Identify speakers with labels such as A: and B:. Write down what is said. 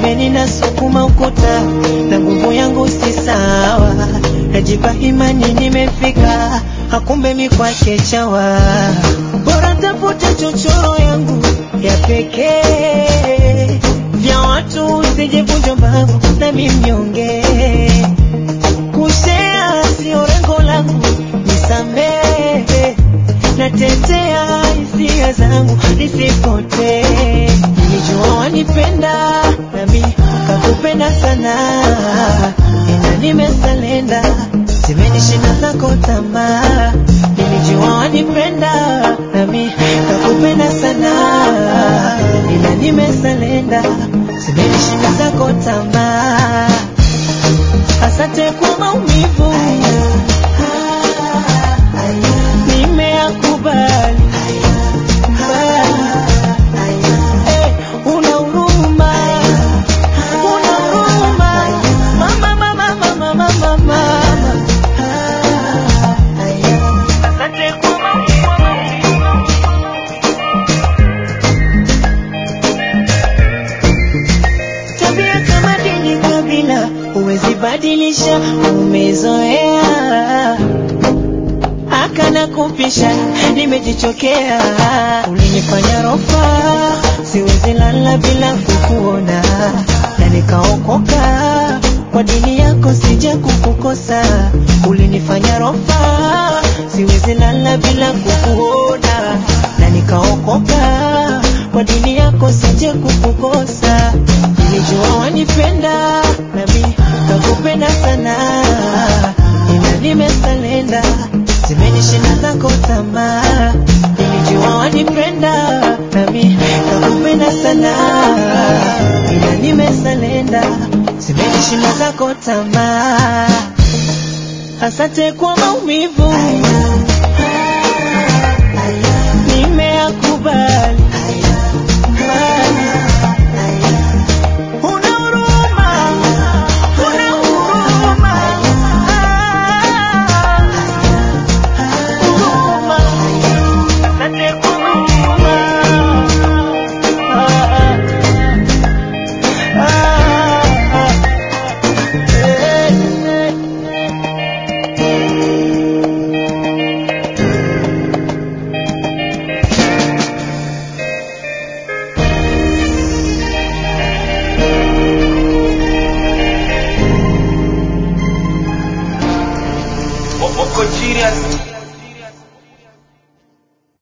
A: pembeni nasukuma ukuta na nguvu yangu si sawa, najipa imani nimefika, hakumbe mi kwake chawa, bora tafute chochoro yangu ya pekee, vya watu usijevunja mbavu na mimnyonge, kushea sio lengo langu, nisamehe natetea hisia zangu nisipotee. Nilijua wanipenda nami kakupenda sana, ina nimesalenda, zimenishinda zako tamaa. Nilijua wanipenda nami kakupenda sana, ila nimesalenda, zimenishinda zako tamaa. Asante kwa maumivu nimeyakubali. Eh, una huruma, una huruma. Mama, mama, mama, mama, mama. Asante kwa maumivu. Tabia kama dini kabila huwezi badilisha, umezoea akana kupisha, nimejichokea. Ulinifanya rofa, siwezi lala bila kukuona, na nikaokoka kwa dini yako, sija kukukosa. Ulinifanya rofa, siwezi lala bila kukuona, na nikaokoka kwa dini yako, sija kukukosa. Nilijua wanipenda, nami nakupenda sana, ila nimesalenda zimenishinda zako tamaa. Nilijua wanipenda, nami nakupenda sana, ila nimesalenda zimenishinda zako tamaa. Asante kwa maumivu